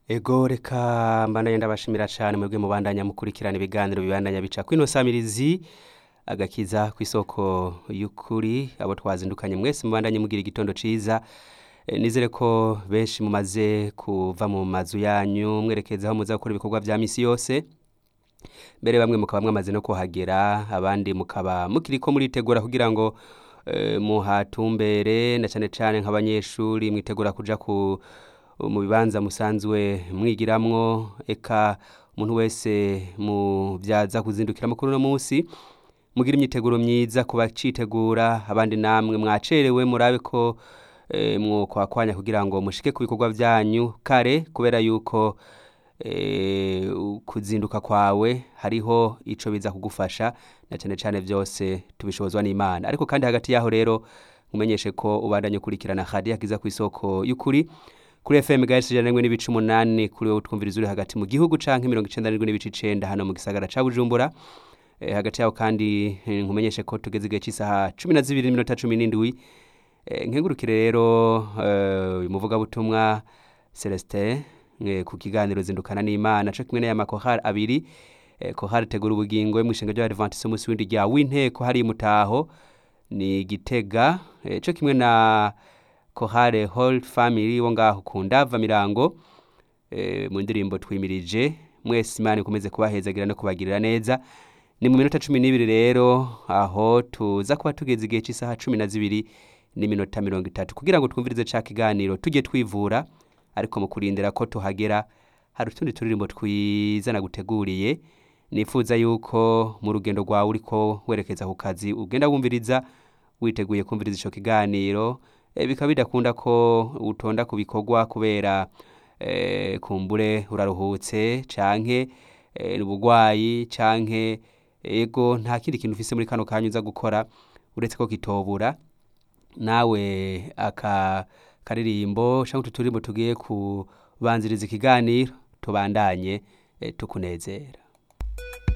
ego reka mbandanye ndabashimira cyane mwebwe mubandanya mukurikirana ibiganiro bibandanya bica kwino samirizi agakiza ku isoko y'ukuri abo twazindukanye mwese mubandanye mugira igitondo ciza E, nizere ko benshi mumaze kuva mu mazu yanyu mwerekeza aho muza gukora ibikorwa vya misi yose mbere bamwe mukaba mwamaze no kuhagera abandi mukaba mukiriko muritegura kugira ngo e, muhatumbere na cane cane nk'abanyeshuri mwitegura kuja ku mu bibanza musanzwe mwigiramwo eka umuntu wese mu vyaza kuzindukiramo kuri uno munsi mugira imyiteguro myiza kuba citegura abandi namwe mwacerewe murabe ko e, mwokwakwanya kugira ngo mushike ku bikorwa vyanyu kare kubera yuko e, kuzinduka kwawe hariho ico biza kugufasha na cane cane vyose tubishobozwa n'Imana ariko kandi hagati yaho rero mumenyeshe ko ubandanye ukurikirana hadi yakiza ku isoko y'ukuri kuri FM gahisi ijana n'imwe n'ibice umunani kuri wowe utwumviriza uri hagati mu gihugu canke mirongo icenda n'indwi n'ibice icenda hano mu gisagara ca Bujumbura e, hagati yaho kandi eh, nkumenyeshe ko tugeze igihe c'isaha cumi na zibiri n'iminota cumi n'indwi e, nkengurukire rero eh, umuvugabutumwa Celestin eh, ku kiganiro zindukana n'Imana co kimwe n'aya makohari abiri eh, kohari tegura ubugingo mw'ishinga ry'Abadventiste umunsi w'indi rya w'inteko hari mutaho ni Gitega eh, co kimwe na kohare whole family wo ngaho ku ndava mirango eh, mu ndirimbo twimirije mwese imana ikomeze kubahezagira no kubagirira neza ni mu minota cumi n'ibiri rero aho tuza kuba tugeze igihe cy'isaha cumi na zibiri n'iminota mirongo itatu kugira ngo twumvirize ca kiganiro tujye twivura ariko mu kurindira ko tuhagera hari utundi turirimbo twiza naguteguriye nifuza yuko mu rugendo rwawe uriko werekeza ku kazi ugenda wumviriza witeguye kumviriza ico kiganiro e, bikaba bidakunda ko utonda ku bikorwa kubera e, kumbure uraruhutse canke e, ubugwayi canke ego nta kindi kintu ufise muri kano kanya uza gukora uretse ko kitobura nawe aka karirimbo canke utu turirimbo tugiye kubanziriza ikiganiro tubandanye e, tukunezera